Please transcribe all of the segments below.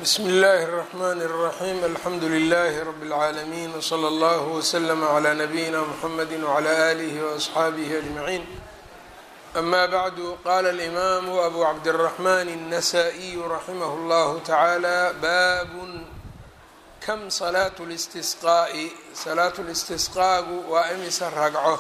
bsmi اllahi الرحmn الرaxيm alxamdu لlh rb العaalمين وslى اllه وslm عlى نbyina mحamd وعlى آlih وأصxaabih أجمعين أma bعd qala الإmam أbu cabdالرحmn النsائي raximh اllah taعalى bab kam salaaة الاstisqاءi salaat اlistisqaagu waa imisa ragco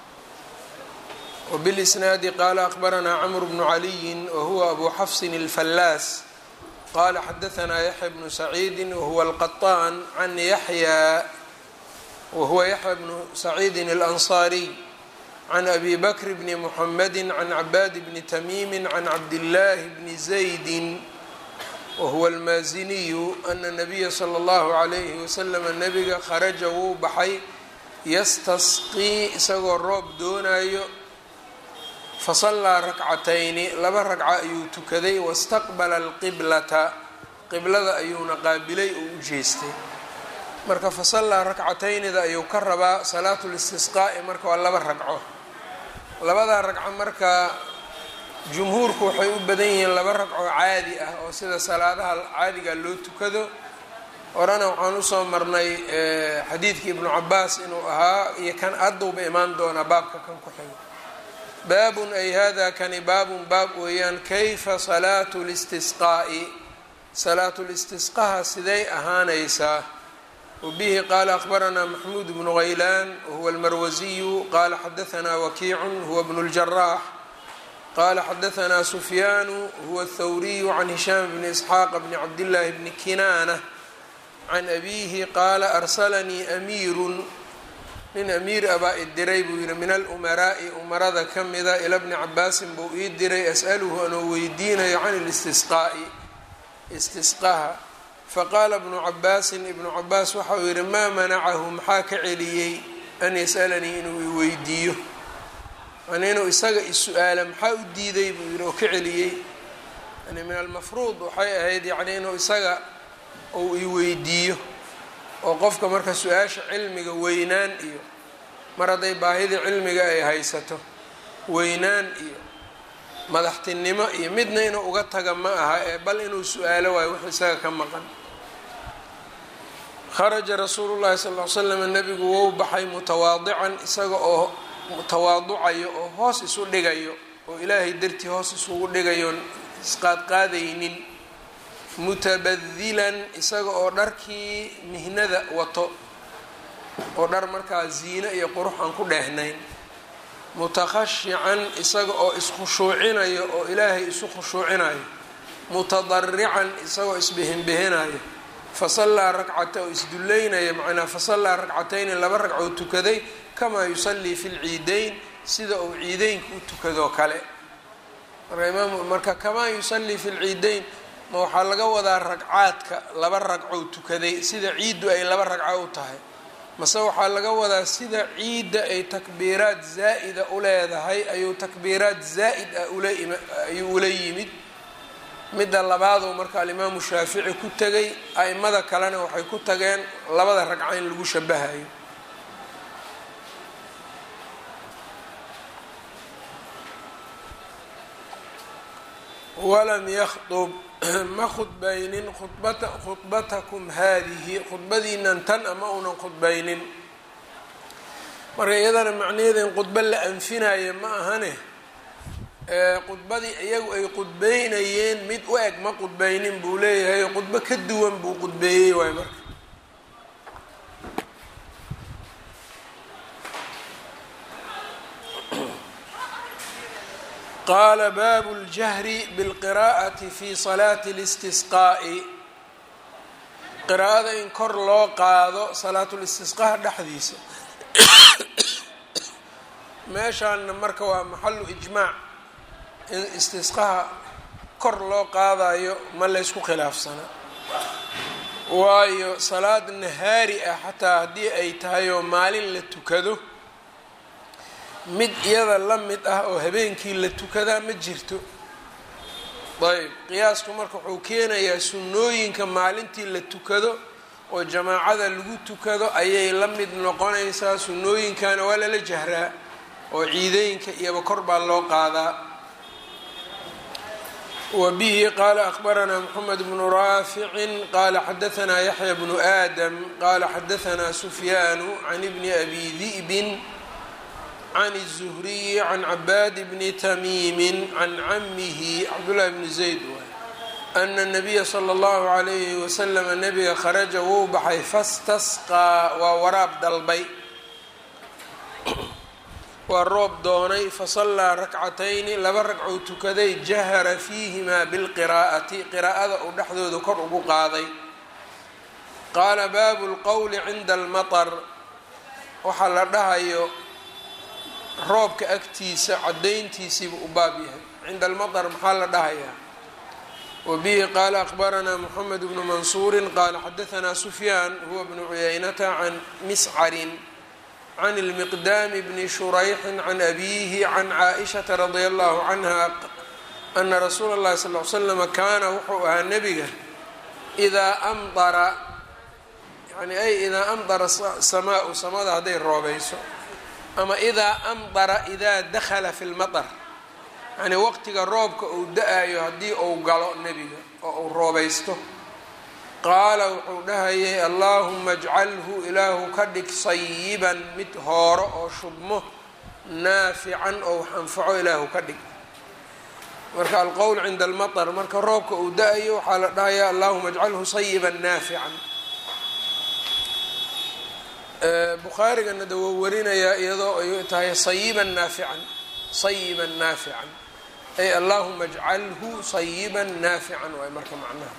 وbاlisnaadi qala أخbarana cmr bn عaliyi whuwa abu xafsin الflaas qala xadaثna yaحya bnu saciidi wahuwa alqaطaan can yaxya wahuwa yaxya bnu saciidi اlanصariy can abi bakr bni mxamedi can cabaad bni tamimi can cabdillaahi bni zaydi wahuwa almaaziniyu ana nabiya slى اllahu عalayhi waslama nabiga kharaja wuu baxay yastasqii isagoo roob doonayo fasallaa rakcatayni laba ragca ayuu tukaday wastaqbala alqiblata qiblada ayuuna qaabilay oo u jeestay marka fasallaa rakcataynida ayuu ka rabaa salaatu listisqaa'i marka waa laba ragco labadaa ragco marka jumhuurku waxay u badan yihiin laba ragco caadi ah oo sida salaadaha caadiga loo tukado horena waxaan usoo marnay xadiidkii ibnu cabaas inuu ahaa iyo kan addowba imaan doonaa baabka kan ku xigo baabun ay hada kani baabun baab weeyaan kayfa salaatu listisqaa'i salaatu listisqaha siday ahaanaysaa wabihi qaala akhbaranaa maxmuud bnu haylaan wahuwa almarwasiyu qaala xadahanaa wakiicun huwa bnu ljaraax qaala xadahanaa sufyaanu huwa athawriyu can hishaam bni isxaaqa bni cabdillaahi bni kinaana can abiihi qaala arsalanii amiirun nin amiir abaa i diray buu yidhi min alumaraa'i umarada ka mida ila bni cabaasin buu ii diray as'aluhu anuu weydiinayo can ilistisqaa'i istisqaha faqaala bnu cabaasin ibnu cabaas waxa uu yidhi maa manacahu maxaa ka celiyey an yas'alanii inuu i weydiiyo yani inuu isaga is-su-aala maxaa u diiday buu yidhi oo ka celiyey yani min almafruud waxay ahayd yacni inuu isaga uu i weydiiyo oo qofka marka su-aasha cilmiga weynaan iyo mar hadday baahidii cilmiga ay haysato weynaan iyo madaxtinimo iyo midna inuu uga taga ma aha ee bal inuu su-aalo waayo wix isaga ka maqan kharaja rasuulu llahi sal ly slam nabigu wou baxay mutawaadican isaga oo tawaaducayo oo hoos isu dhigayo oo ilaahay dartii hoos isugu dhigayoon isqaadqaadaynin mutabadilan isaga oo dharkii mihnada wato oo dhar markaa ziino iyo qurux aan ku dheehnayn mutakhashican isaga oo iskhushuucinayo oo ilaahay isu khushuucinayo mutadarican isagoo isbihinbihinayo fasallaa rakcata oo isdulleynaya macnaa fasallaa rakcatayni laba ragcoo tukaday kamaa yusallii fi lciideyn sida uu ciideynka u tukadoo kale marka imaam marka kamaa yusallii fi lciideyn ma waxaa laga wadaa ragcaadka laba ragcou tukaday sida ciiddu ay laba ragco u tahay mase waxaa laga wadaa sida ciidda ay takbiiraad zaa'ida u leedahay ayuu takbiiraad zaa'id ah ayuu ula yimid midda labaaduu marka alimaamu shaafici ku tegay a'imada kalena waxay ku tageen labada ragco in lagu shabahayo walam yakhdub ma khudbaynin khudbatakum haadihi khudbadiinan tan ama uunan khudbaynin marka iyadana macnaheeda in khudbo la anfinaya ma ahane khudbadii iyagu ay khudbeynayeen mid u eg ma khudbaynin buu leeyahay khudbo ka duwan buu khudbeeyey waay marka qaala baabu اljahri biاlqiraa'ati fi salaati اlistisqaa'i qiraa'ada in kor loo qaado salaatulistisqaha dhexdiisa meeshaanna marka waa maxalu ijmaac in istisqaha kor loo qaadayo ma laysku khilaafsana waayo salaad nahaari ah xataa haddii ay tahay oo maalin la tukado mid iyada la mid ah oo habeenkii la tukadaa ma jirto ayb qiyaasku marka wuxuu keenayaa sunnooyinka maalintii la tukado oo jamaacada lagu tukado ayay la mid noqonaysaa sunnooyinkana waa lala jahraa oo ciidooyinka iyoba kor baa loo qaadaa wbihi qala akbaranaa mxamed bnu raaficin qala xadaanaa yaxya bnu aadam qala xadaanaa sufyaanu can bni abi di'bin can الzuhriyi can cabaad bni tamiimi can camihi cabdullahi bni zayd ana الnabiya slى اllahu عalayhi waslm nabiga kharaja wuu baxay fastasqaa waa waraab dalbay waa roob doonay fasallaa rakcatayni laba ragcou tukaday jahara fiihimaa bilqiraa'ati qiraa'ada uu dhexdooda kor ugu qaaday qaala baabu lqowli cinda almatar waxaa la dhahayo roobka agtiisa caddayntiisiibu u baab yahay cinda almatar maxaa la dhahayaa wabihi qaala akbaranaa moxamed bnu mansuurin qaala xadaanaa sufyaan huwa bnu cuyaynata can miscarin can اlmiqdaami bni shurayxin can abiihi can caaishata radia allahu canha ana rasuula اllahi sal l slama kaana wuxuu ahaa nebiga idaa amdara yani ay idaa amdara samaau samada hadday roobayso ama idaa amdara idaa dakhala fi lmaطr yani waqtiga roobka uu da-ayo haddii uu galo nebiga oo uu roobaysto qaala wuxuu dhahayay allaahuma ajcalhu ilaahu ka dhig sayiban mid hooro oo shubmo naafican oo wax anfaco ilaahu ka dhig marka alqowl cinda almaطr marka roobka uu da-ayo waxaa la dhahayaa allahuma ajcalhu sayiban naafican bukhaarigana da wou warinayaa iyadoo ay tahay sayiban naafican sayiban naafican ay allahuma ajcalhu sayiban naafican waay marka macnaha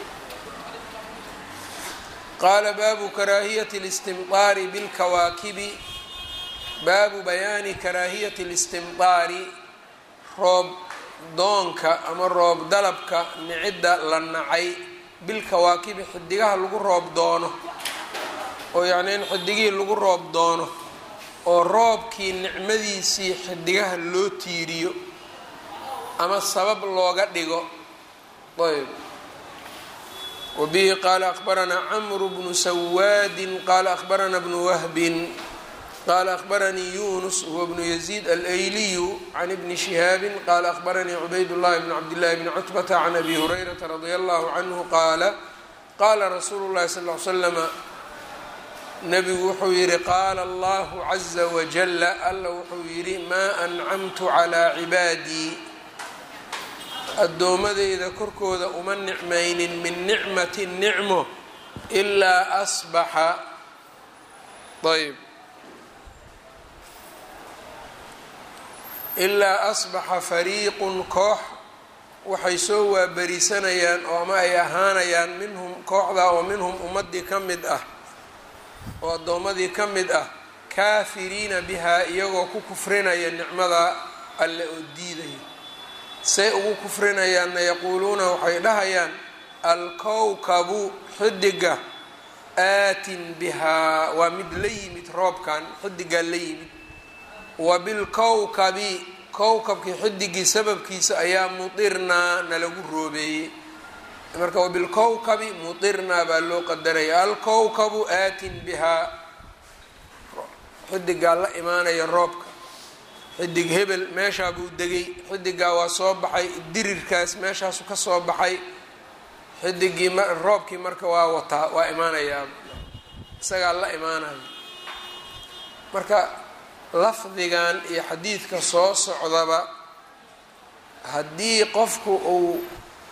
qaala baabu karaahiyati اlistimطaari bilkawaakibi baabu bayaani karaahiyati اlistimطaari roob doonka ama roob dalabka nicidda la nacay bilkawaakibi xidigaha lagu roob doono oo yacni in xidigihii lagu roob doono oo roobkii nicmadiisii xidigaha loo tiiriyo ama sabab looga dhigo ayb wbihi qaala akbaranaa camru bnu sawaadin qaala akbarana bnu wahbin qaala akbaranii yunus huwa bnu yaziid alayliyu can ibni shihaabin qaala akbaranii cubayd llahi bn cabdillahi bni cutbata can abi hurayrata radia allahu canhu qaala qaala rasuulu llahi sal l slama nabigu wuxuu yihi qaala allahu caza wajala alla wuxuu yidhi maa ancamtu calaa cibaadii addoomadeyda korkooda uma nicmaynin min nicmati nicmo ilaa asbaxa ayb ilaa asbaxa fariiqun koox waxay soo waaberisanayaan oo ama ay ahaanayaan minhum kooxdaa oo minhum ummadii ka mid ah oo addoommadii ka mid ah kaafiriina bihaa iyagoo ku kufrinaya nicmada alle oo diidaya say ugu kufrinayaanna yaquuluuna waxay dhahayaan alkowkabu xidiga aatin bihaa waa mid la yimid roobkan xidigaa la yimid wa bilkowkabi kowkabkii xidigii sababkiisa ayaa mutirnaa nalagu roobeeyey marka wabilkowkabi mutirnaa baa loo qadaraya alkowkabu aatin bihaa xidigaa la imaanaya roobka xidig hebel meeshaa buu degay xidigaa waa soo baxay dirirkaas meeshaasu ka soo baxay xidigii roobkii marka waa wataa waa imaanayaa isagaa la imaanaya marka lafdigan iyo xadiidka soo socdaba haddii qofku uu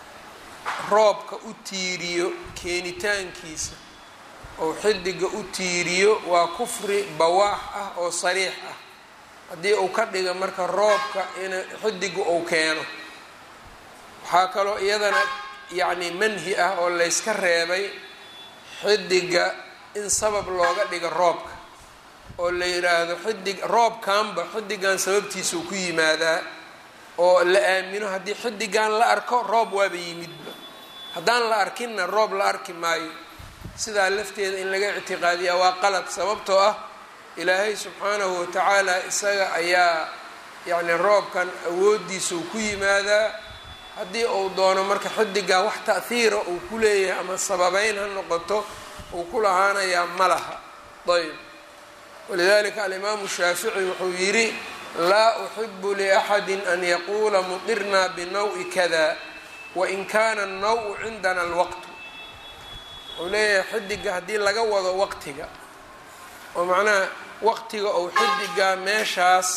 roobka u tiiriyo keenitaankiisa ou xidiga u tiiriyo waa kufri bawaax ah oo sariix ah haddii uu ka dhiga marka roobka in xidiga uu keeno waxaa kaloo iyadana yacni manhi ah oo layska reebay xidiga in sabab looga dhigo roobka oo la yidhaahdo xidig roobkanba xidigan sababtiisau ku yimaadaa oo la aamino haddii xidigan la arko roob waaba yimidba haddaan la arkinna roob la arki maayo sidaa lafteeda in laga ictiqaadiyaa waa qalad sababtoo ah ilaahay subxaanahu watacaala isaga ayaa yacni roobkan awooddiisau ku yimaadaa haddii uu doono marka xidigaa wax ta'hiira uu ku leeyahay ama sababeyn ha noqoto uu ku lahaanayaa ma laha ayb walidalika alimaamu shaafici wuxuu yidhi laa uxibu liaxadi an yaquula mutirnaa binaw-i kada wain kaana الnaw cindana اlwaqtu wuxuu leeyahay xidiga haddii laga wado waqtiga oo macnaha waqtiga ou xidigaa meeshaas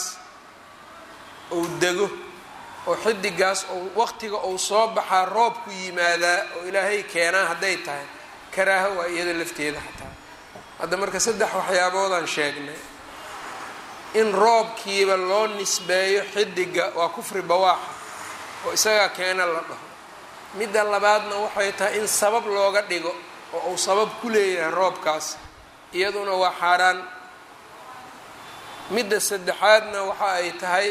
ou dego oo xidigaas ou waqtiga ou soo baxaa roob ku yimaadaa oo ilaahay keenaa hadday tahay karaaho waa iyada lafteeda xataa hadda marka saddex waxyaaboodaan sheegnay in roobkiiba loo nisbeeyo xidiga waa kufri bawaaxa oo isagaa keena la dhaho midda labaadna waxay tahay in sabab looga dhigo oo uu sabab ku leeyahay roobkaas iyaduna waa xaaraan midda saddexaadna waxa ay tahay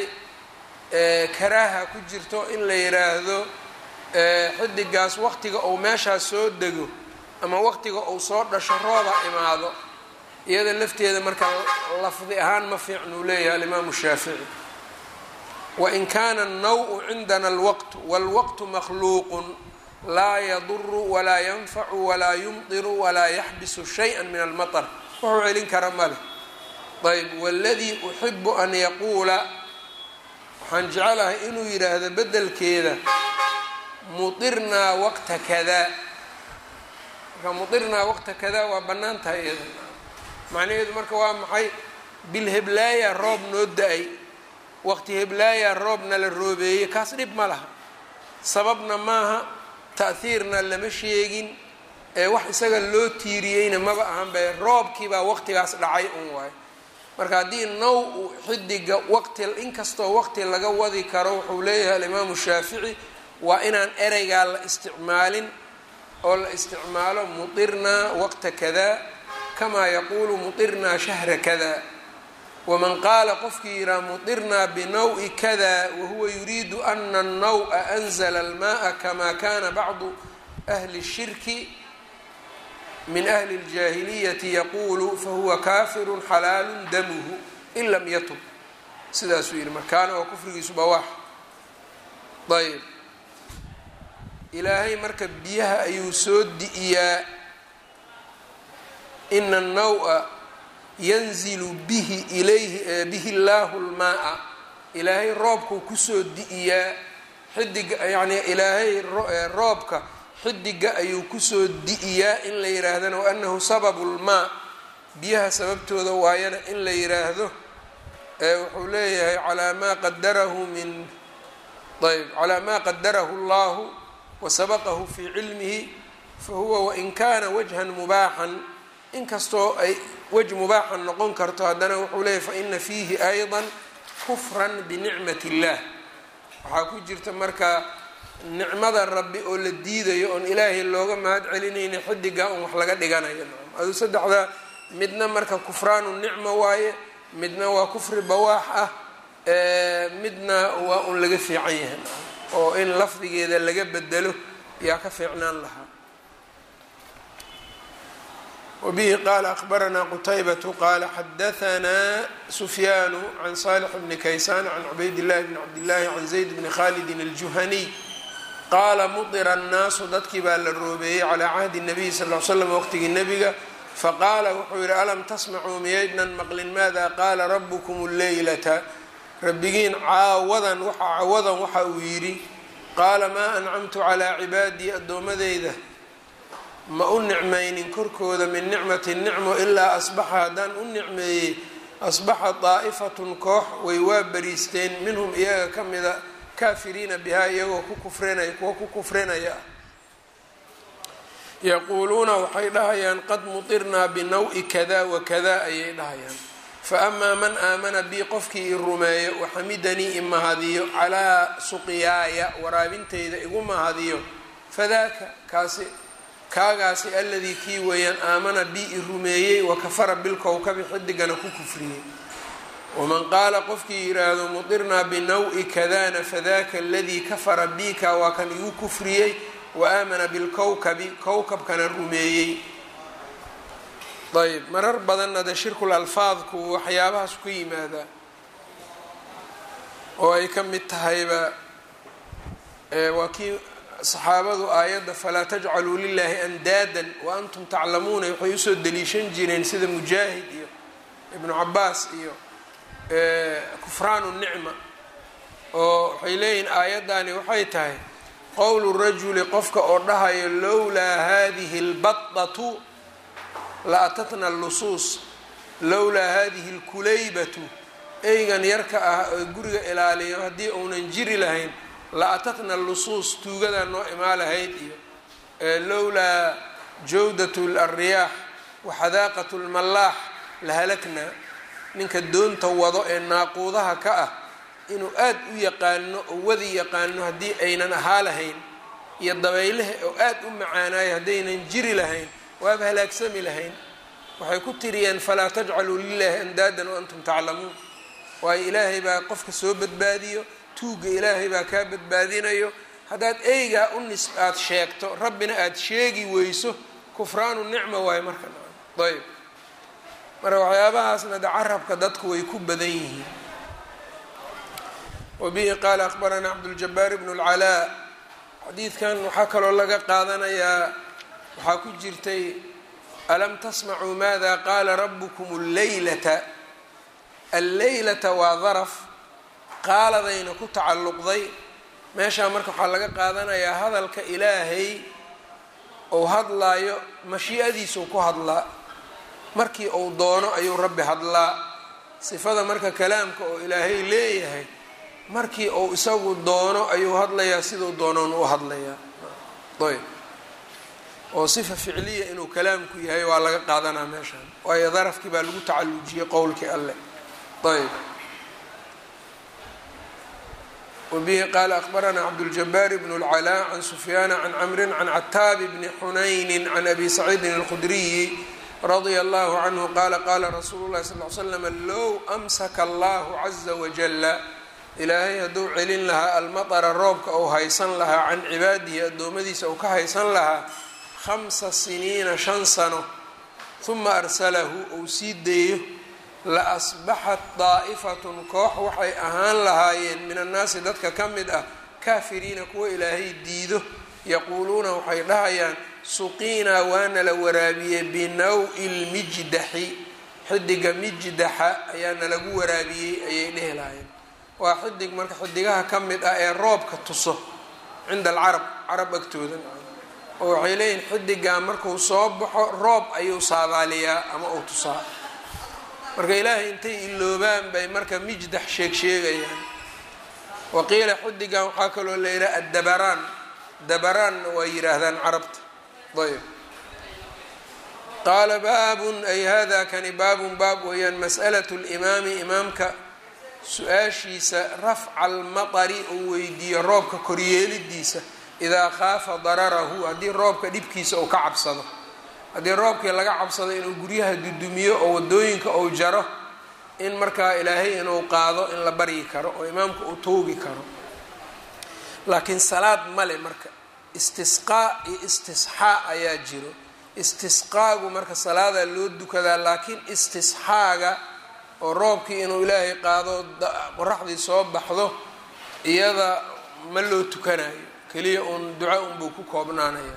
karaaha ku jirto in la yiraahdo xidigaas waqtiga uu meeshaas soo dego ama waqtiga uu soo dhasho rooba imaado iyada lafteeda marka lafdi ahaan ma fiicnuu leeyahay alimaamu shaafici wain kaana الnaw cindana اlwaqt wاlwaqtu makhluuq laa yaduru walaa yanfacu walaa yumdiru walaa yaxbisu shayئa min almaطr wuxuu celin kara male ayb wاladii uxibu an yaquula waxaan jecelahay inuu yidhaahdo bedelkeeda muirnaa waqta kada marka muirnaa waqta kada waa bannaan tahay iyada macnaheedu marka waa maxay bilheblaaya roob noo da-ay waqti heblaaya roobna la roobeeyey kaas dhib ma laha sababna maaha ta'hiirna lama sheegin ee wax isaga loo tiiriyeyna maba ahanbe roobkiibaa waqtigaas dhacay un waayo marka haddii now u xidiga waqti inkastoo waqti laga wadi karo wuxuu leeyahay alimaamu shaafici waa inaan ereygaa la isticmaalin oo la isticmaalo mutirnaa waqta kada kamaa yaquulu mutirnaa shahra kada waman qaala qofkii yihaha mutirnaa binaw-i kada wahuwa yuriidu ana الnaw-a anzla almaءa kama kana bacdu ahli الshirki min ahli اljaahiliyati yaquulu fahuwa kafiru xalaalu damuhu in lam yatub sidaasuu yihi markaana oo kufrigiisu bawaax ayb ilaahay marka biyaha ayuu soo di'iyaa ina الnaw-a yanzilu bihi ilayhi bihi llaahu lmaa ilaahay roobkuu kusoo di'iyaa xidiga yacni ilaahay roobka xidiga ayuu kusoo di'iyaa in la yihaahdana waanahu sababu lmaa biyaha sababtooda waayana in la yiraahdo wuxuu leeyahay calaa maa qadarahu min ayb calaa maa qadarahu اllahu wasabaqahu fii cilmihi fahuwa wain kana wajhan mubaaxan inkastoo ay wej mubaaxan noqon karto haddana wuxuu leeyahy faina fiihi ayضa kufran binicmat اllah waxaa ku jirta marka nicmada rabbi oo la diidayo oon ilaahay looga mahad celinayni xidiga un wax laga dhiganayo aduu saddexdaa midna marka kufraanu nicma waaye midna waa kufri bawaax ah midna waa un laga fiican yahay oo in lafdigeeda laga bedelo yaa ka fiicnaan lahaa wbihi qaala akbaranaa qutaybatu qaala xadahanaa sufyaanu can salix bni kaysaan can cubayd llahi bni cabdillaahi can zayd bni khalidin aljuhaniy qaala mudira annaasu dadkii baa la roobeeyey calaa cahdi nabiyi sal l slam waqtigii nebiga faqaala wuxuu yihi alam tasmacuu miyaydnan maqlin maada qaala rabukum lleylata rabbigiin caawadan waxa cawadan waxa uu yidhi qaala maa ancamtu calaa cibaadii addoommadeyda ma u nicmaynin korkooda min nicmati nicmo ilaa asbaxa haddaan u nicmeeyey asbaxa daa'ifatun koox way waa bariisteen minhum iyaga ka mida kaafiriina bihaa iyagoo ku kufrinaya kuwa ku kufrinaya yaquuluuna waxay dhahayaan qad mutirnaa binaw-i kada wa kada ayay dhahayaan fa amaa man aamana bii qofkii i rumeeyo waxamidanii i mahadiyo calaa suqiyaaya waraabintayda igu mahadiyo fadaaka kaasi kaagaasi aladii kii weeyaan aamana bi i rumeeyey wakafara bilkowkabi xidigana ku kufriyey waman qaala qofkii yidhaahdo mudirnaa binaw-i kadana fadaka aladii kafara bika waa kan igu kufriyey wa aamana bilkowkabi kowkabkana rumeeyey ayb marar badanna de shirkul alfaadku waxyaabahaas ku yimaadaa oo ay ka mid tahayba waa kii saxaabadu aayadda falaa tajcaluu lilaahi andaadan wa antum taclamuuna waxay usoo daliishan jireen sida mujaahid iyo ibnu cabaas iyo kufraanu nicma oo waxay leeyihiin aayaddaani waxay tahay qowlu rajuli qofka oo dhahayo lowlaa hadihi اlbaطatu la atatna lusuus lowlaa hadihi اlkulaybatu eygan yarka ah oo guriga ilaaliyo haddii uunan jiri lahayn la atatna lusuus tuugadaa noo imaa lahayd iyo lowlaa jawdat alriyaax waxadaaqat lmallaax la halaknaa ninka doonta wado ee naaquudaha ka ah inuu aad u yaqaano oo wadi yaqaano haddii aynan ahaa lahayn iyo dabaylaha oo aad u macaanayo haddaynan jiri lahayn waaba halaagsami lahayn waxay ku tiriyeen falaa tajcaluu lilaahi andaadan waantum taclamuun waayo ilaahay baa qofka soo badbaadiyo tuugga ilaahay baa kaa badbaadinayo haddaad eygaa u nis aada sheegto rabbina aada sheegi weyso kufraanu nicma waayo marka ayb marka waxyaabahaasna de carabka dadku way ku badan yihiin wabihi qaala akbaranaa cabduljabaar bnu اlcalaa xadiidkan waxaa kaloo laga qaadanayaa waxaa ku jirtay alam tasmacuu maada qaala rabukum اllaylata alleylata waa daraf qaaladayna ku tacalluqday meeshaa marka waxaa laga qaadanayaa hadalka ilaahay ou hadlaayo mashii'adiisuu ku hadlaa markii uu doono ayuu rabbi hadlaa sifada marka kalaamka oo ilaahay leeyahay markii uu isagu doono ayuu hadlayaa siduu doonoon u hadlayaa ayb oo sifa ficliya inuu kalaamku yahay waa laga qaadanaa meeshaan waayo darafkii baa lagu tacallujiyey qowlkii alleh ayb wbihi qaala akbaranaa cabduljabaar bn اlclaa can sufyaana can camri can cataabi bni xunayni can abi saciidin اlkhudriyi radia allahu canhu qaala qaala rasuulu llahi sal l slam low amsaka allahu caza wajala ilaahay hadduu celin lahaa almaطra roobka ou haysan lahaa can cibaadihi addoommadiisa ou ka haysan lahaa khamsa siniina shan sano huma arsalahu ou sii deeyo la asbaxat daa'ifatun koox waxay ahaan lahaayeen min annaasi dadka ka mid ah kaafiriina kuwa ilaahay diido yaquuluuna waxay dhahayaan suqiinaa waana la waraabiyey binaw-i lmijdaxi xidiga mijdaxa ayaa nalagu waraabiyey ayay dhehi lahaayeen waa xidig marka xidigaha ka mid ah ee roobka tuso cinda alcarab carab agtooda oo waxay leeyihin xidigaa markuu soo baxo roob ayuu saabaaliyaa ama uu tusaa marka ilaahay intay iloobaan bay marka mijdax sheeg sheegayaan waqiila xidigan waxaa kaloo la yidhaha addabaraan dabaraanna waa yidhaahdaan carabta ayb qaala baabun ay hada kani baabun baab weeyaan mas'alatu limaami imaamka su-aashiisa rafca almatari uu weydiiyo roobka koryeelidiisa idaa khaafa dararahu haddii roobka dhibkiisa uu ka cabsado haddii roobkii laga cabsado inuu guryaha dudumiyo oo wadooyinka uu jaro in markaa ilaahay inuu qaado in la baryi karo oo imaamka uu toogi karo laakiin salaad male marka istisqaa iyo istisxaa ayaa jiro istisqaagu marka salaadaa loo dukadaa laakiin istisxaaga oo roobkii inuu ilaahay qaado qoraxdii soo baxdo iyada ma loo tukanayo keliya uun duca unbuu ku koobnaanaya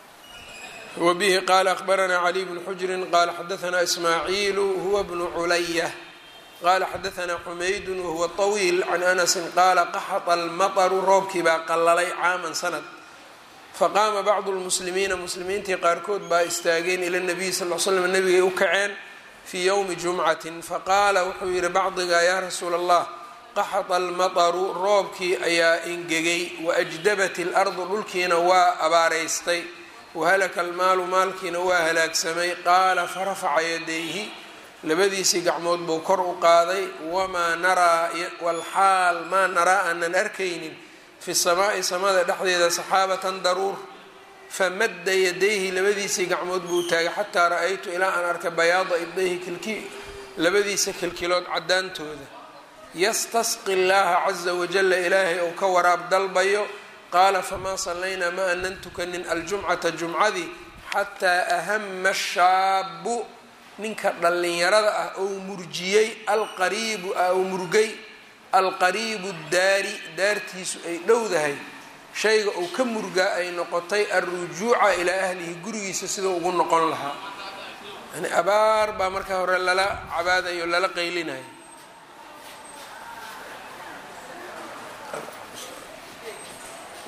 wbihi qala akbaranaa caliy bnu xujrin qala xadaanaa ismaaciilu huwa bnu culaya qala xadaanaa xumaydun wahuwa طawiil can anasin qaala qaxata almaطru roobkii baa qalalay caaman sanad faqaama bacdu lmuslimiina muslimiintii qaarkood baa istaageen ila nabiyi sal l slam nabigay u kaceen fii ywmi jumcatin faqaala wuxuu yihi bacdiga yaa rasuula allah qaxata almaطru roobkii ayaa ingegay waajdabat اlardu dhulkiina waa abaaraystay wahalaka almaalu maalkiina waa halaagsamay qaala farafaca yadayhi labadiisii gacmood buu kor u qaaday wamaa naraa walxaal maa naraa aanan arkaynin fi samaa'i samada dhexdeeda saxaabatan daruur famadda yadayhi labadiisii gacmood buu taagay xataa ra-aytu ilaa aan arkay bayaada ibdayhi kilki labadiisa kilkilood caddaantooda yastasqi llaaha caza wajalla ilaahay ou ka waraab dalbayo qaala famaa sallaynaa ma anan tukanin aljumcata jumcadii xataa ahama shaabu ninka dhallinyarada ah ou murjiyey alqariibu ou murgay alqariibu daari daartiisu ay dhowdahay shayga uu ka murgaa ay noqotay alrujuuca ilaa ahlihi gurigiisa sidau ugu noqon lahaa yani abaar baa markaa hore lala cabaadayo lala qaylinayo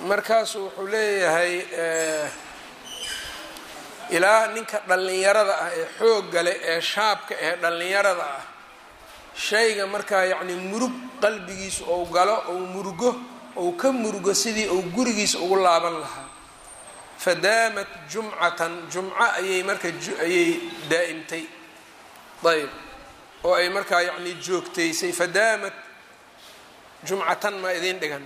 markaasu wuxuu leeyahay ilaa ninka dhallinyarada ah ee xoogga leh ee shaabka ee dhallinyarada ah shayga markaa yacni murug qalbigiisa ou galo ou murugo ou ka murugo sidii uu gurigiisa ugu laaban lahaa fadaamat jumcatan jumco ayay marka ayay daa'imtay ayb oo ay markaa yacni joogtaysay fadaamat jumcatan maa idiin dhigan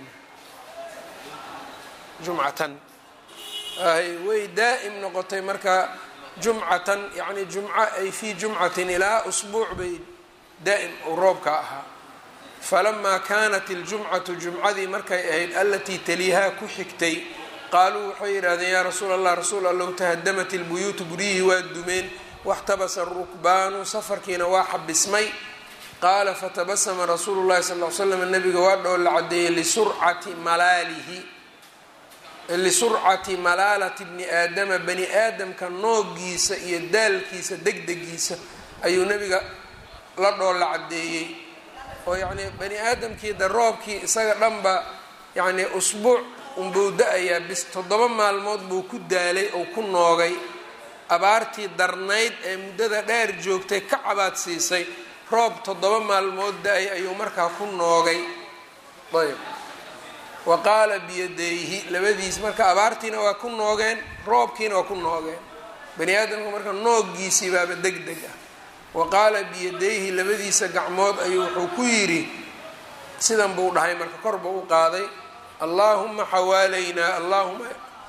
jumcatan ay way daa'im noqotay marka jumcatan yacni jumco ay fii jumcatin ilaa usbuuc bay daa'im uu roobka ahaa falamaa kaanat iljumcatu jumcadii markay ahayd alatii taliihaa ku xigtay qaaluu waxay yidhahdeen yaa rasuul allah rasuul allow tahadamat ilbuyuutu guryihii waa dumeen waxtabasa rukbaanu safarkiina waa xabismay qaala fatabasama rasuulu llahi sal l slam nabiga waa dhoo la cadeeyey lisurcati malaalihi lisurcati malaalati bni aadama bani aadamka noogiisa iyo daalkiisa degdegiisa ayuu nabiga la dhoo la cadeeyey oo yacnii bani aadamkii da roobkii isaga dhanba yacnii usbuuc unbuu da-ayaa bis toddoba maalmood buu ku daalay oo ku noogay abaartii darnayd ee muddada dheer joogtay ka cabaad siisay roob toddoba maalmood da-ay ayuu markaa ku noogay ayb wa qaala biyadayhi labadiis marka abaartiina waa ku noogeen roobkiina waa ku noogeen bani aadamka marka nooggiisii baaba deg deg ah wa qaala biyadayhi labadiisa gacmood ayuu wuxuu ku yidhi sidan buu dhahay marka kor buu u qaaday allaahuma xawaalaynaa allahuma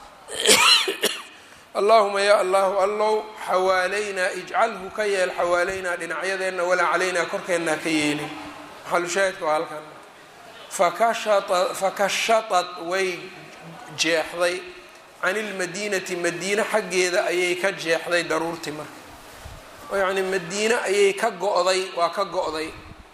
allaahuma yaa allahu allow xawaalaynaa ijcalhu ka yeel xawaalaynaa dhinacyadeenna walaa calaynaa korkeennaa ka yeelin maxalushaahidka waa halkan fakashatat way jeexday can ilmadiinati madiine xaggeeda ayay ka jeexday daruurtii marka oo yacni madiine ayay ka go-day waa ka go-day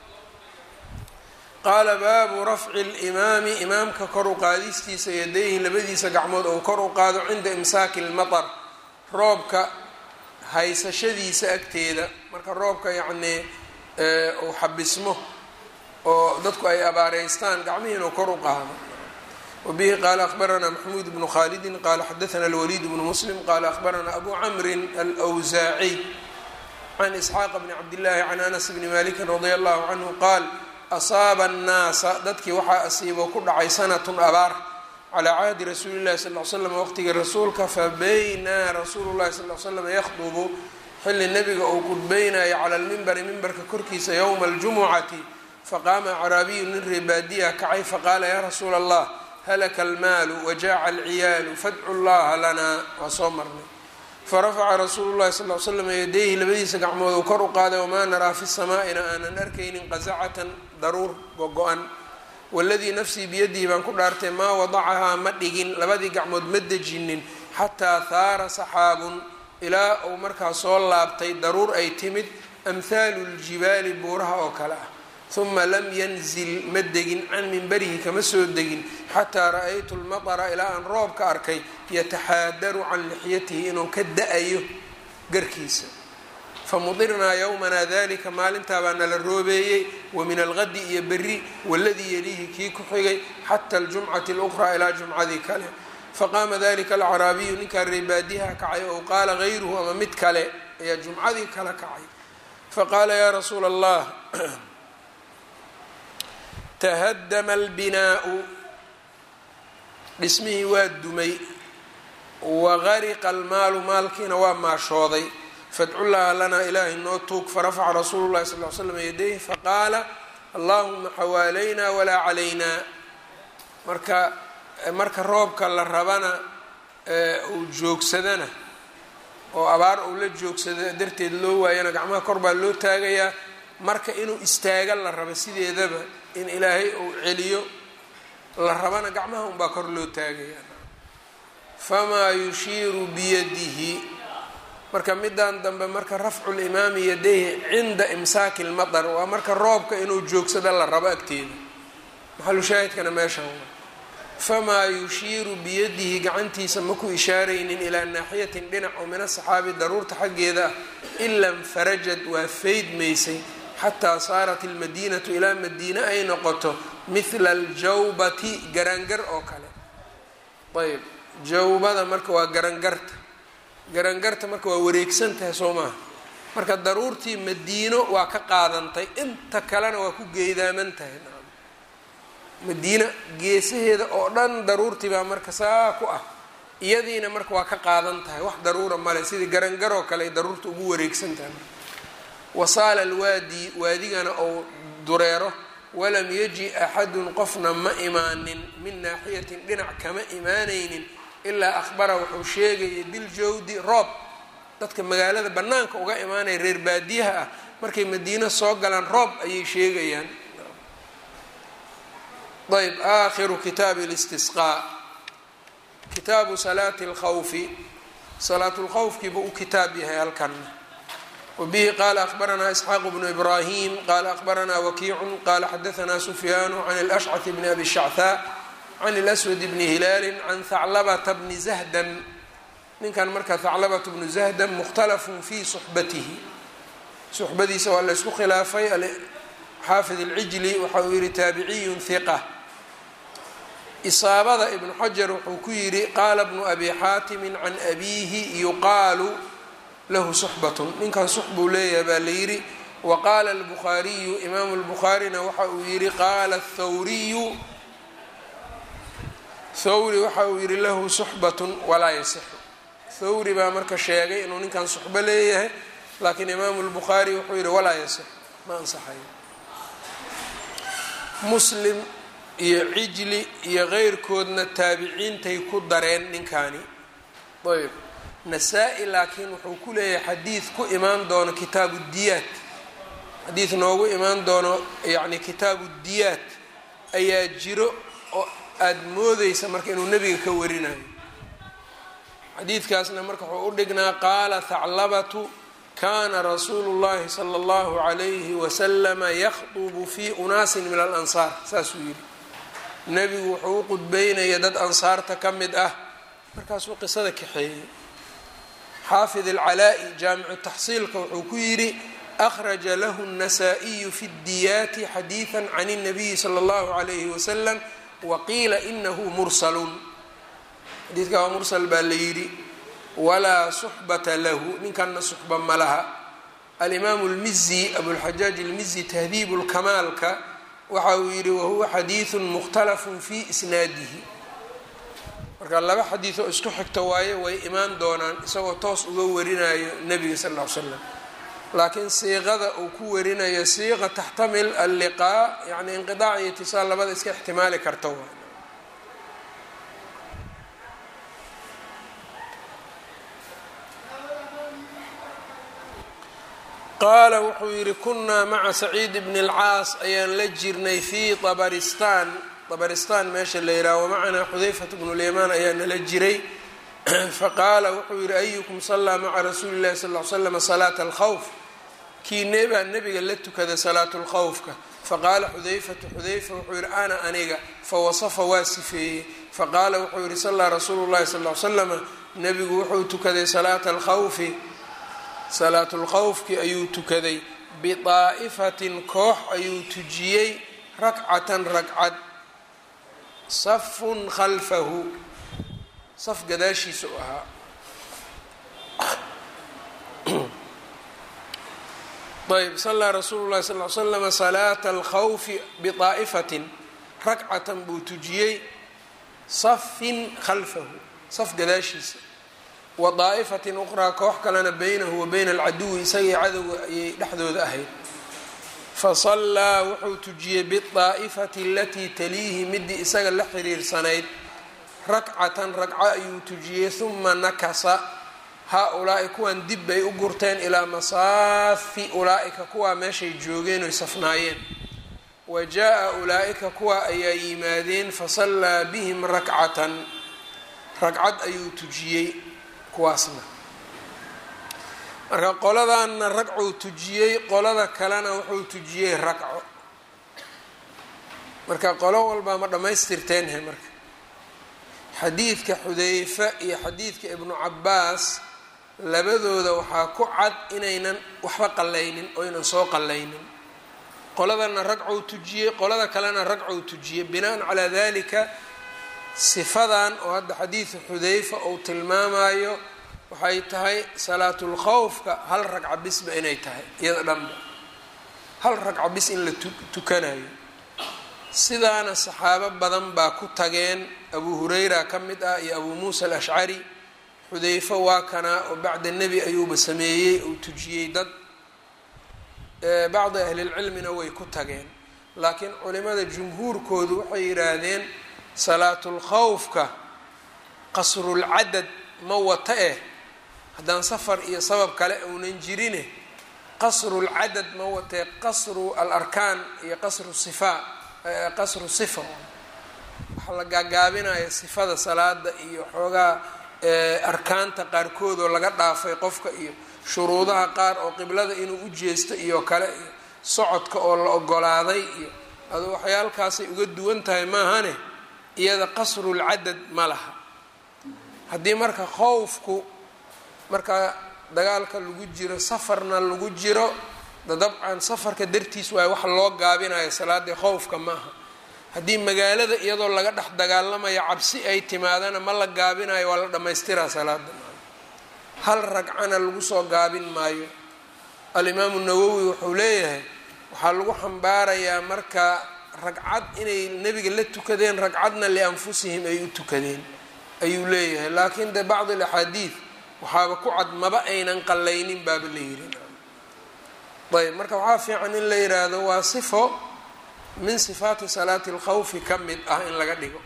qaala baabu rafci limaami imaamka kor u qaadistiisa yadayhi labadiisa gacmood ou kor u qaado cinda imsaaki lmatar roobka haysashadiisa agteeda marka roobka yacnii uu xabismo oo dadku ay abaareystaan gacmihiina kor u qaado wabihi qaala akhbaranaa maxmuud bnu khalidin qaala xadaana alwaliid bnu muslim qaala akhbaranaa abu camrin alwsaaciy can isxaaqa bni cabdillaahi can anas bni malikin radia allahu canhu qaal asaaba annaasa dadkii waxaa asiibo ku dhacay sanatun abaar calaa cahdi rasuuli llahi sal l slam waqtigii rasuulka fabaynaa rasuulu llahi sal l slam yakhdubu xilli nebiga uu qudbeynayo cala lmimbari mimbarka korkiisa yowma aljumucati faqaama acraabiyu nin reebaadiya kacay faqaala yaa rasuula allah halaka almaalu wajaaca alciyaalu fadcu llaha lanaa waa soo marnay farafaca rasuulu llahi sal l slam yadayhi labadiisa gacmood uu kor u qaaday wamaa naraa fi samaa'ina aanan arkaynin qasacatan daruur go-go-an waladii nafsii biyadihi baan ku dhaartay maa wadacahaa ma dhigin labadii gacmood ma dejinin xataa haara saxaabun ilaa uu markaa soo laabtay daruur ay timid amhaalu ljibaali buuraha oo kale ah uma lam yanzil ma degin can minbarihi kama soo degin xataa ra-aytu lmatara ilaa aan roobka arkay yataxaadaru can lixyatihi inuu ka da-ayo garkiisa famudirnaa yowmanaa dalika maalintaa baa nala roobeeyey wa min algadi iyo beri waladii yaliihi kii ku xigay xata aljumcati اlأkhraa ilaa jumcadii kale faqaama dalika alcaraabiyu ninkaa reebaadiha kacay ou qaala gayruhu ama mid kale ayaa jumcadii kala kacay faqaala yaa rasuula allah tahadama albinaau dhismihii waa dumay wagariqa almaalu maalkiina waa maashooday fadcullaha lanaa ilaahay noo tuug farafaca rasuulu llahi sal l slam yadayh faqaala allahuma xawaalaynaa walaa calaynaa marka marka roobka la rabana uu joogsadana oo abaar uu la joogsada darteed loo waayana gacmaha kor baa loo taagayaa marka inuu istaaga la rabo sideedaba in ilaahay uu celiyo la rabana gacmaha unbaa kor loo taagaya famaa yushiiru biyadihi marka midan dambe marka rafcu limaami yadayhi cinda imsaaki lmatar waa marka roobka inuu joogsado la rabo agteeda maxalu shaahidkana meeshan waa famaa yushiiru biyadihi gacantiisa maku ishaaraynin ilaa naaxiyatin dhinac oo min asaxaabi daruurta xaggeeda ah ila nfarajad waa faydmaysay xataa saarat ilmadiinatu ilaa madiine ay noqoto mithla aljawbati garaangar oo kale ayb jawbada marka waa garangarta garangarta marka waa wareegsan tahay soo maaha marka daruurtii madiino waa ka qaadantay inta kalena waa ku geedaaman tahay madiina geesaheeda oo dhan daruurtii baa marka saa ku ah iyadiina marka waa ka qaadan tahay wax daruura male sidii garangaroo kale ay daruurta ugu wareegsan tahay marka wasaala alwaadi waadigana ou dureero walam yaji axadun qofna ma imaanin min naaxiyatin dhinac kama imaanaynin ilaa akhbara wuxuu sheegayay biljawdi roob dadka magaalada bannaanka uga imaanaya reer baadiyaha ah markay madiino soo galaan roob ayay sheegayaan ayb aakhiru kitaabi listisqaa kitaabu salaati اlkhawfi salaat lkhawfkiiba u kitaab yahay halkanna wabihi qaala akhbaranaa isxaaqu bnu ibraahim qaala akhbaranaa wakiicu qaala xadaanaa sufyaanu can اlashcaث bni abi shachaa can اlswad bni hilaali can haclabata bni zahdan ninkan marka haclabatu bnu zahdan mukhtalafun fii suxbatihi suxbadiisa waa laysku khilaafay xaafid اlcijli waxa uu yihi taabiciyun hiqa isaabada ibnu xajar wuxuu ku yidhi qaala bnu abi xaatimi can abiihi yuqaalu lahu suxbatun ninkan sux buu leeyahay baa la yidhi wa qaala albukhaariyu imaamu lbukhaarina waxa uu yidhi qaala thawriyu thawri waxa uu yidhi lahu suxbatun walaa yasixu thawri baa marka sheegay inuu ninkan suxbo leeyahay laakiin imaamu lbukhaari wuxuu yidhi walaa yasixu ma ansaxayo muslim iyo cijli iyo keyrkoodna taabiciintay ku dareen ninkaani ayb nasaa-i laakiin wuxuu ku leeyahay xadiid ku imaan doono kitaabu diyaat xadiid noogu imaan doono yacni kitaabu diyaat ayaa jiro oo aada moodeysa marka inuu nebiga ka warinayo xadiidkaasna marka wuxuu u dhignaa qaala thaclabatu kana rasuulu llahi sala allahu calayhi wasalama yakhdubu fii unaasin min alansaar saasuu yidhi nebigu wuxuu u qudbeynaya dad ansaarta ka mid ah markaasuu qisada kaxeeyey xaafid alcalaa-i jaamicu taxsiilka wuxuu ku yidhi akhraja lahu الnasaa-iyu fi اdiyaati xadiida can الnabiyi salى اllahu عalayhi wasalam waqiila inahu mursalun xadiidka waa mursal baa la yidhi walaa suxbata lahu ninkanna suxba ma laha alimaamu اlmizi abulxajaaj اlmizi tahdiib اlkamaalka waxa uu yidhi wahuwa xadiidu mukhtalafun fii isnaadihi marka laba xadiid oo isku xigto waaye way imaan doonaan isagoo toos uga warinayo nebiga sal ll ly slam laakiin siiqada uu ku warinayo siiqa taxtamil alliqaa yani inqidaac iyo itisaal labada iska ixtimaali karta waay qaala wuxuu yidhi kunaa maca saciid bni اlcaas ayaan la jirnay fii tabaristaan tabaristaan meesha la yidhaha wamacanaa xudayfat bnu lyamaan ayaa nala jiray faqaala wuxuu yidhi ayukum sallaa maca rasuuli llahi sal l slama salaata alkhawf kiinee baa nebiga la tukada salaatu lkhawfka faqaala xudayfatu xudayfa wuxuu yidhi ana aniga fawasafa waa sifeeyey faqaala wuxuu yidhi sallaa rasuulu llahi sal l slama nebigu wuxuu tukaday salaata alkhawfi salaatulkhawfki ayuu tukaday bidaa'ifatin koox ayuu tujiyey rakcatan ragcad safun khalfahu saf gadaashiisa u ahaa ayb sallaa rasuulu llahi sal l slama salaata alkhawfi bidaa'ifatin rakcatan buu tujiyey safin khalfahu saf gadaashiisa wa daa'ifatin uqraa koox kalena beynahu wa beyna alcaduwi isagii cadowga ayay dhexdooda ahayd fasallaa wuxuu tujiyey bidaa'ifati alatii taliihi midii isaga la xiriirsanayd rakcatan ragco ayuu tujiyey huma nakasa haa-ulaa'i kuwan dib bay u gurteen ilaa masaafi ulaa'ika kuwaa meeshay joogeen oy safnaayeen wa jaa-a ulaa'ika kuwa ayaa yimaadeen fasallaa bihim rakcatan ragcad ayuu tujiyey kuwaasna marka qoladanna ragcuu tujiyey qolada kalena wuxuu tujiyey ragco marka qolo walbaa ma dhammaystirteenhe marka xadiidka xudeyfa iyo xadiidka ibnu cabaas labadooda waxaa ku cad inaynan waxba qallaynin oynan soo qallaynin qoladana ragcou tujiyey qolada kalena ragcou tujiyey binaan calaa dalika sifadan oo hadda xadiidu xudayfa uu tilmaamayo waxay tahay salaatulkhawfka hal ragca bisba inay tahay iyada dhanba hal ragca bis in la tukanayo sidaana saxaabo badan baa ku tageen abu hurayra ka mid ah iyo abuu muusa alashcari xudayfo waa kanaa oo bacda nebi ayuuba sameeyey uu tujiyey dad bacdi ahlilcilmina way ku tageen laakiin culimada jumhuurkoodu waxay yidhaahdeen salaatulkhawfka qasrulcadad ma wata eh haddaan safar iyo sabab kale uunan jirine qasrulcadad ma watee qasru alarkaan iyo qasru sifaa qasru sifa waxaa la gaagaabinaya sifada salaada iyo xoogaa arkaanta qaarkood oo laga dhaafay qofka iyo shuruudaha qaar oo qiblada inuu u jeesto iyo kale iyo socodka oo la ogolaaday iyo adu waxyaalkaasay uga duwan tahay maahane iyada qasrulcadad ma laha haddii marka khowfku marka dagaalka lagu jiro safarna lagu jiro dabcan safarka dartiis waayo wax loo gaabinayo salaadii khowfka ma aha haddii magaalada iyadoo laga dhex dagaalamayo cabsi ay timaadana ma la gaabinayo waa la dhammaystiraa salaada hal ragcana lagu soo gaabin maayo alimaamu nawowi wuxuu leeyahay waxaa lagu xambaarayaa marka ragcad inay nebiga la tukadeen ragcadna lianfusihim ay u tukadeen ayuu leeyahay laakiin de bacd alaxaadiid waxaaba ku cad maba aynan qallaynin baaba la yiri ayb marka waxaa fiican in la yiraahdo waa sifo min sifaati salaati اlkhawfi ka mid ah in laga dhigo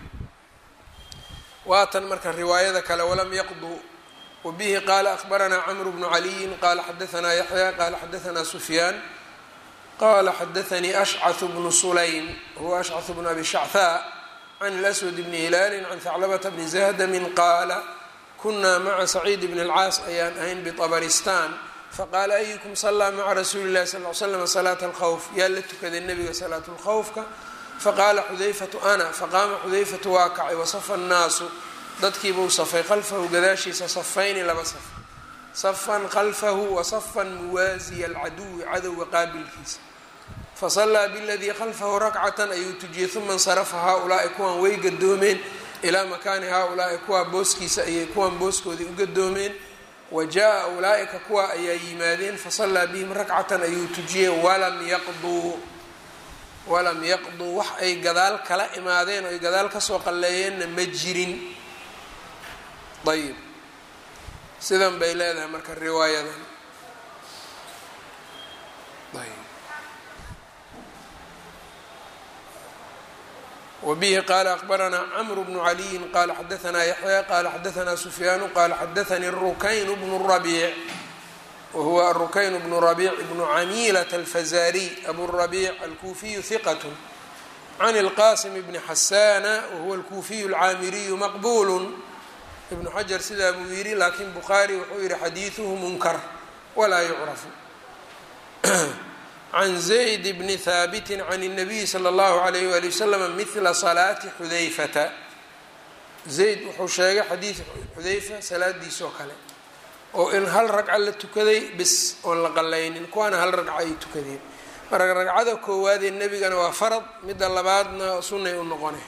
waatan marka riwaayada kale walam yaqduu wabihi qaala akbaranaa cmru bnu caliyin qala xadaanaa yaxya qala xadaanaa sufyaan qala xadaanii ashcaث bnu sulaym huwa ashcaث bnu abi shachaa can اlaswad bni hilaali can haclabata bni zahdamin qaala kunaa maca saciid bn اlcaas ayaan ahayn bطabaristan faqaala ayukum salaa maca rasuuli اllahi sal l slm salaata اlkhawf yaa la tukaday nebiga salaat اlkhawfka faqaala xudayfatu ana faqaama xudayfatu waa kacay wasafa الnaasu dadkiibuu safay khalfahu gadaashiisa safayni laba saf safan khalfahu wasafan muwaasiya alcaduwi cadowga qaabilkiisa fasalaa biladii khalfahu rakcatan ayuu tujiyey uma insarafa haa-ulaai kuwan way gadoomeen ilaa makaani haa-ulaai kuwaa booskiisa ayay kuwan booskoodii u gadoomeen wa jaa ulaa-ika kuwa ayaa yimaadeen fasallaa bihim rakcatan ayuu tujiyey walam yaqduu walam yaqduu wax ay gadaal kala imaadeen oo ay gadaal kasoo qalleeyeenna ma jirin ayib sidan bay leedahay marka riwaayadan ayb wbihi qala akbaranaa cmr bnu caliyin qala xadaanaa yaxya qala xadaanaa sufyaanu qala xadaanii rukayn bnu rabiic wahuwa arukayn bnu rabiic bnu camiilat alfazariy aburabiic alkuufiyu hiqat can اlqasim bni xasana wahuwa alkuufiyu alcaamiriyu maqbul ibnu xajar sidaa buu yidhi laakiin bukhaari wuxuu yihi xadiiduhu munkar walaa yucrafu can zayd bni haabiti can الnabiyi slى اllahu alayh wali waslama mila salaati xudayfata zayd wuxuu sheegay xadiid xudayfa salaadiisoo kale oo in hal ragca la tukaday bis oon la qalaynin kuwaana hal ragca ay tukadeen marka ragcada koowaadee nebigana waa farad midda labaadna sunnay u noqone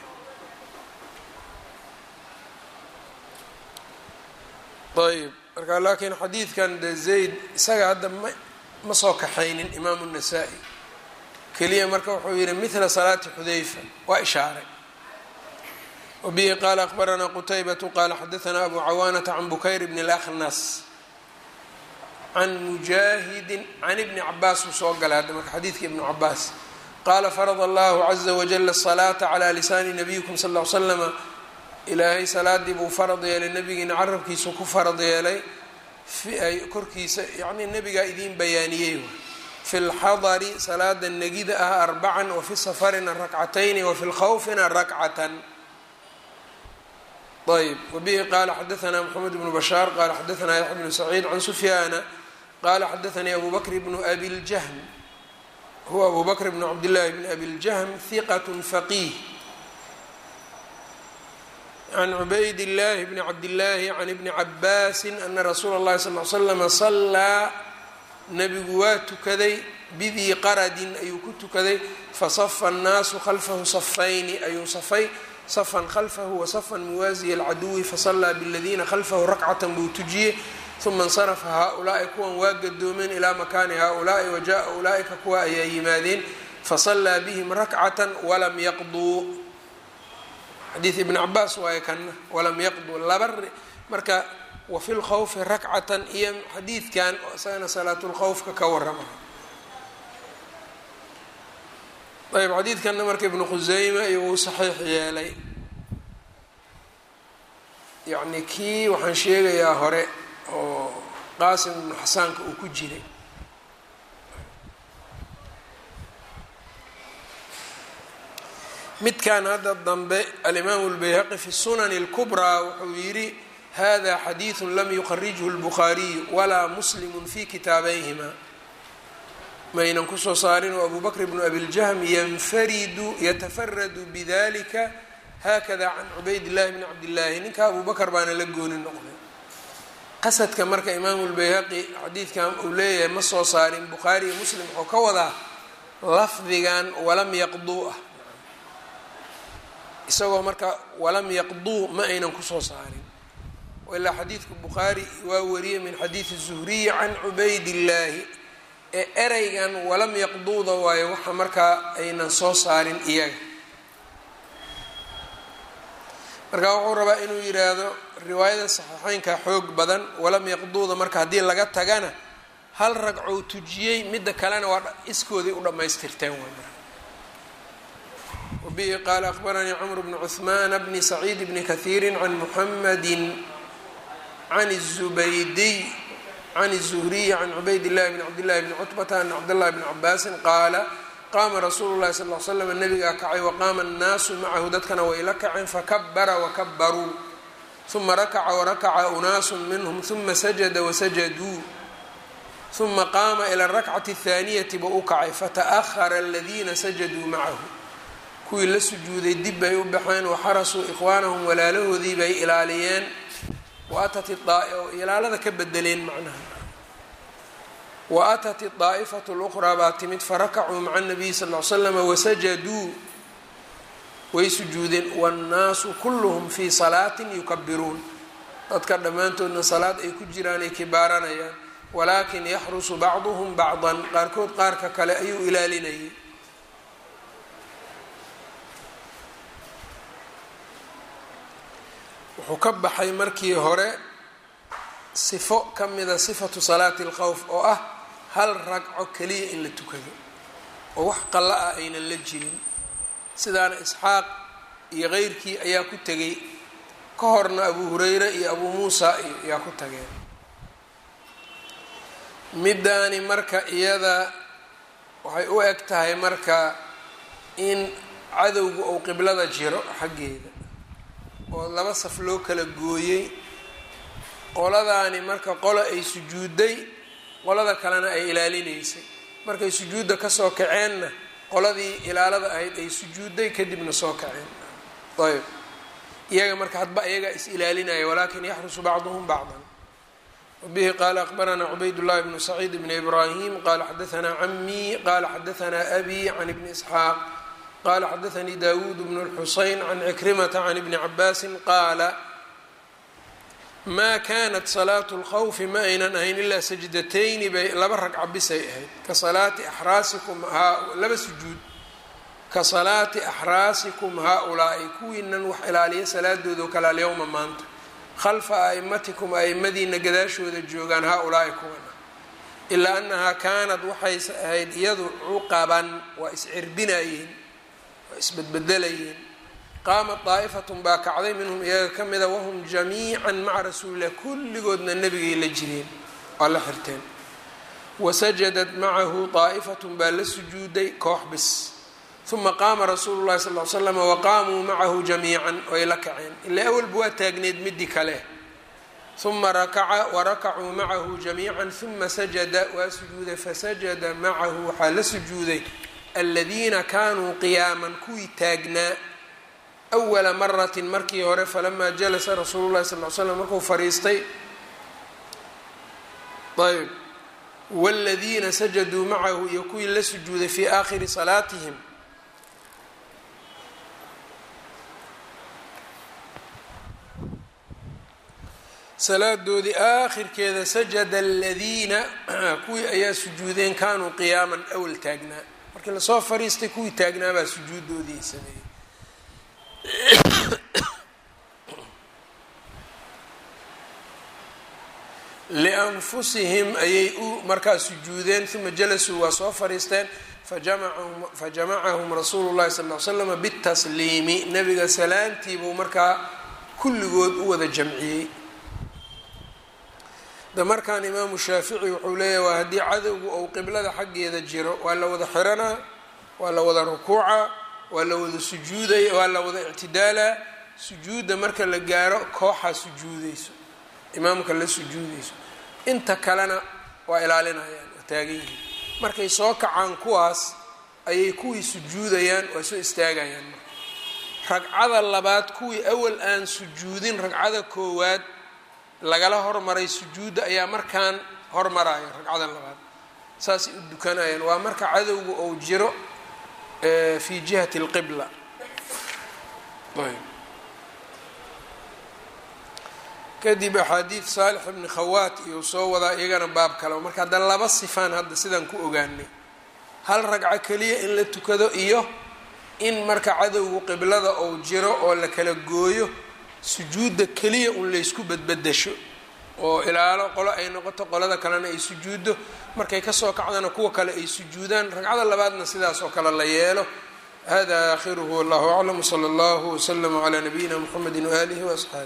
ayb marka laakiin xadiidkan de zayd isaga hadda ma ma soo kaxaynin imaamu الnasaa-i keliya marka wuxuu yihi mila salaati xudayfa waa ishaaray wabihi qaala akbaranaa qutaybatu qaala xadaanaa abu cawaanata can bukayr bn اlaknas can mujaahidin can ibni cabaas uu soo galay hadda marka xadiidka ibnu cabaas qaala farada allahu caza wajala الsalaata calى lisaani nabiyikum sal l slama ilaahay salaadii buu farad yeelay nabigiina carabkiisu ku farad yeelay ay korkiisa yacnii nebigaa idiin bayaaniyey fi lxadari salaada negida ah arbacan wafi safarina rakcatayni wafi lkhawfina rakcatan ayb wabihi qaala xadaanaa moxamed bnu bashaar qaala xadaanaa yaxya bnu saciid can sufyaana qaala xadaanii abu bakr bnu abi ljahm huwa abu bakr bnu cabdillaahi bni abi ljahm hiqat faqiih can cubayd illaahi bni cabdillaahi can ibni cabaasin ana rasuula اllahi sal l slama sallaa nebigu waa tukaday bidii qaradin ayuu ku tukaday fasafa annaasu khalfahu safayni ayuu safay safan khalfahu wasafan muwaasiya alcaduwi fasallaa biladiina khalfahu rakcatan buu tujiyey uma insarafa haa-ulaa'i kuwan waa gadoomeen ilaa makaani haa-ulaa'i wajaaa ulaaika kuwa ayaa yimaadeen fasallaa bihim rakcatan walam yaqduu xadiid ibn cabaas waaye kana walam yaqduu laba marka wafi lkhawfi rakcatan iyo xadiidkan isagana salaatulkhawfka ka warama ayb xadiidkanna marka ibnu khuseyme iyo uu saxiix yeelay yacni kii waxaan sheegayaa hore oo qaasim ibnu xasaanka uu ku jiray midkan hadda dambe alimaamu lbayhaqi fi sunani اlkubraa wuxuu yidhi hada xadiidu lam yuqarijhu اlbukhaariyu walaa muslimu fi kitaabayhima maynan kusoo saarin oo abu bakr bnu abiljahm yanfaridu yatafaradu bidalika hakada can cubayd llahi bni cabdillaahi ninka abu bakr baana la gooni noqday qasadka marka imaamu lbayhaqi xadiidkan uu leeyahay ma soo saarin bukhaari iyo muslim wuxuu ka wadaa lafdigan walam yaqduu ah isagoo marka walam yaqduu ma aynan kusoo saarin ilaa xadiidka bukhaari waa wariyey min xadiidi zuhriyi can cubaydillaahi ee ereygan walam yaqduuda waayo waxa markaa aynan soo saarin iyaga marka wuxuu rabaa inuu yidhaahdo riwaayada saxiixeynka xoog badan walam yaqduuda marka haddii laga tagana hal ragcou tujiyey midda kalena waa iskoodii u dhammaystirteen way marka wabihi qaala akhbaranii cmr bn cuثmaan bni saciid bni kahiiri can muxamadi can الzubaydiy can الzuhriyi can cubayd اllahi bn cabdillahi bni cutbata ana cabdاllahi bni cabaasin qaala qaama rasuulu llahi sal l slam nabigaa kacay waqaama annaasu macahu dadkana way la kaceen fakabara wakabaruu uma rakaca warakaca unaasu minhum uma sajada wasajaduu uma qaama ila arakcati اthaaniyati buu u kacay fata'ahara aladiina sajaduu macahu kuwii la sujuuday dib bay u baxeen waxarasuu ikhwaanahum walaalahoodii bay ilaaliyeen waatat ilaalada ka bedeleen macnaha wa atat daa'ifatu luqraa baa timid farakacuu maca nabiyi sal l slama wasajaduu way sujuudeen wannaasu kulluhum fii salaatin yukabiruun dadka dhammaantoodna salaad ay ku jiraan ay kibaaranayaan walaakin yaxrusu bacduhum bacdan qaarkood qaarka kale ayuu ilaalinayay wuxuu ka baxay markii hore sifo ka mida sifatu salaati alkhawf oo ah hal ragco keliya in la tukado oo wax qalla ah aynan la jirin sidaana isxaaq iyo keyrkii ayaa ku tegay ka horna abu hureyre iyo abuu muusa ayaa ku tageen middaani marka iyada waxay u eg tahay marka in cadowga uu qiblada jiro xaggeeda oo laba saf loo kala gooyey qoladaani marka qolo ay sujuudday qolada kalena ay ilaalinaysay markay sujuudda kasoo kaceenna qoladii ilaalada ahayd ay sujuudday kadibna soo kaceen ayb iyaga marka hadba iyagaa is ilaalinaya walakin yaxrusu bacduhum bacdan wabihi qaala akbaranaa cubayd llahi bnu saciid bni ibraahim qala xadaanaa camii qala xadaanaa abi can ibni isxaaq qala xadaanii dawuud bnu lxuseyn can cikrimata can ibni cabaasin qaala maa kanat salaatu lkhawfi ma aynan ahayn ilaa sajdatayni bay laba ragca bisay ahayd ka salaati axraasikum laba sujuud ka salaati axraasikum haa-ulaa'i kuwiinan wax ilaaliya salaadooda oo kale alyowma maanta khalfa a'imatikum a'imadiina gadaashooda joogaan haa-ulaa'i kuwana ilaa annahaa kaanad waxayse ahayd iyadu cuqaban waa iscirbinayeen waa isbedbedelayeen qaamat daa'ifatun baa kacday minhum iyaga ka mida wahum jamiican maca rasuulilah kulligoodna nebigay la jireen waa la xirteen wasajadat macahu daa'ifatun baa la sujuuday koox bis uma qaama rasuulu llahi sal l slam waqaamuu macahu jamiican way la kaceen ilaa awalba waa taagneed midii kale uma rakaca warakacuu macahu jamiican uma sajada waa sujuuday fasajada macahu waxaa la sujuuday aladiina kaanuu qiyaaman kuwii taagnaa awala maratin markii hore falamaa jalasa rasuulu llahi sal l slam markuu fariistay ayb wاladiina sajaduu macahu iyo kuwii la sujuuday fii aakhiri salaatihim salaadoodii aakhirkeeda sajada aladiina kuwii ayaa sujuudeen kaanuu qiyaaman awal taagnaa markii lasoo fariistay kuwii taagnaabaa sujuudoodii ay sameeyey lianfusihim ayay u markaa sujuudeen uma jalasuu waa soo fariisteen fajamacahum rasuulu llahi sal l slama bitasliimi nabiga salaantiibuu markaa kulligood u wada jamciyey da markaan imaamu shaafici wuxuu leeyahay waa haddii cadowgu ou qiblada xaggeeda jiro waa la wada xiranaa waa la wada rukuuca waa la wada sujuudaya waa la wada ictidaalaa sujuudda marka la gaaro kooxaa sujuudayso imaamka la sujuudayso inta kalena waa ilaalinayaan waa taagan yihiin markay soo kacaan kuwaas ayay kuwii sujuudayaan waa soo istaagayaan marka ragcada labaad kuwii awal aan sujuudin ragcada koowaad lagala hormaray sujuudda ayaa markaan hormaraya ragcada labaad saasay u dukanayaan waa marka cadowga ou jiro fi jihati اlqibla kadib axaadiid saalix ibni khawaat iyou soo wadaa iyagana baab kale marka hadda laba sifaan hadda sidaan ku ogaanay hal ragco keliya in la tukado iyo in marka cadowgu qiblada ou jiro oo la kala gooyo sujuudda keliya un laysku badbadasho oo ilaalo qolo ay noqoto qolada kalena ay sujuuddo markay kasoo kacdana kuwa kale ay sujuudaan ragcada labaadna sidaas oo kale la yeelo hada aakhiruhu wallahu aclam wsala allahu wslama calaa nabiyina mxamedi waaalihi waasxaabi